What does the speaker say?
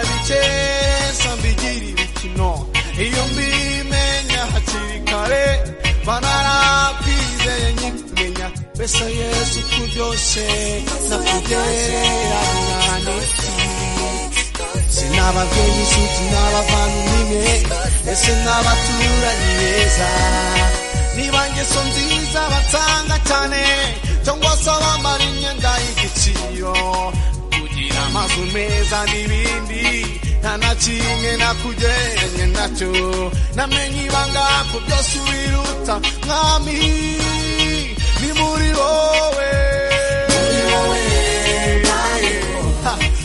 ndabikensa mbigira ibikino iyo mbimenya hakiri kare banarakwizeye nyimenya mbese yesu kuryoshe nakugerera mwaniki sinababyeyi inshuti n'abavandimwe ese n'abaturanyi beza niba ngeso nziza batanga cyane cyangwa se bambara imyenda y'igiciro kugira amazu meza n'ibindi nta na kimwe nakugereranye nacyo namenye ibanga ku byose wiruta mwami ni muri wowe Ha!